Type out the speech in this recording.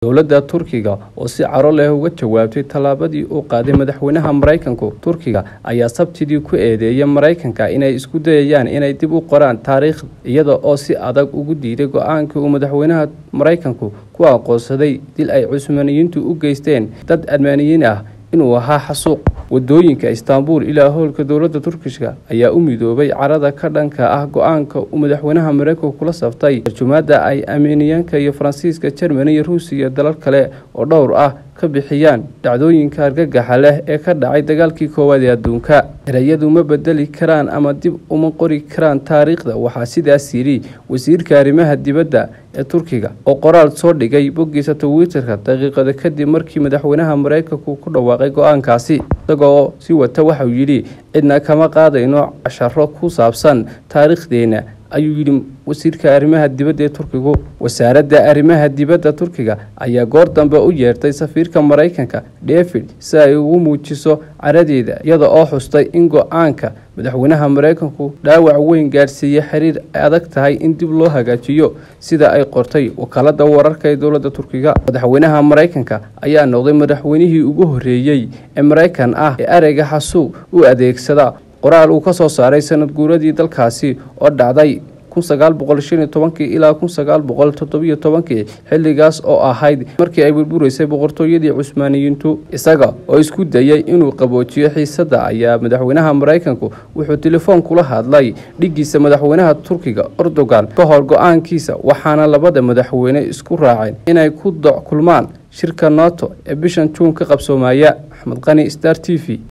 dowladda turkiga oo si caro leh uga jawaabtay tallaabadii uu qaaday madaxweynaha maraykanku turkiga ayaa sabtidii ku eedeeyay maraykanka inay isku dayayaan inay dib u qoraan taariikh iyada oo si adag ugu diiday go-aankii uu madaxweynaha maraykanku ku aqoonsaday dil ay cusmaaniyiintu u geysteen dad admaaniyiin ah inuu ahaa xasuuq wadooyinka istaanbul ilaa howlka dowladda turkishka ayaa u midoobay carada ka dhanka ah go-aanka uu madaxweynaha maraykanku kula saftay tarjumaada ay armeniyaanka iyo faransiiska jermani iyo ruusiya iyo dalal kale oo dhowr ah ka bixiyaan dhacdooyinka argagaxa leh ee ka dhacay dagaalkii koowaad ee adduunka erayadu ma bedeli karaan ama dib uma qori karaan taariikhda waxaa sidaas yidhi wasiirka arrimaha dibadda ee turkiga oo qoraal soo dhigay boggiisa twitterka daqiiqada kadib markii madaxweynaha maraykanku ku dhawaaqay go-aankaasi isagoo si wata waxauu yidhi cidna kama qaadayno casharo ku saabsan taariikhdeena ayuu yidhi wasiirka arrimaha dibadda ee turkigu wasaaradda arrimaha dibadda turkiga ayaa goor dambe u yeertay safiirka maraykanka david si ay ugu muujiso caradeeda iyada oo xustay in go-aanka madaxweynaha maraykanku dhaawac weyn gaadhsiiyey xiriir adag tahay in dib loo hagaajiyo sida ay qortay wakaalada wararka ee dowladda turkiga madaxweynaha maraykanka ayaa noqday madaxweynihii ugu horreeyey ee maraykan ah ee ereyga xasuuq u adeegsada qoraal uu ka soo saaray sanad guuradii dalkaasi oo dhacday ilaa kii xilligaas oo ahayd markii ay burburaysay boqortooyadii cusmaaniyiintu isaga oo isku dayay inuu qaboojiyo xiisadda ayaa madaxweynaha maraykanku wuxuu telefoon kula hadlay dhigiisa madaxweynaha turkiga erdogan ka hor go-aankiisa waxaana labada madaxweyne isku raaceen inay ku doc kulmaan shirka nato ee bishan juun ka qabsoomaya axmed qani star t v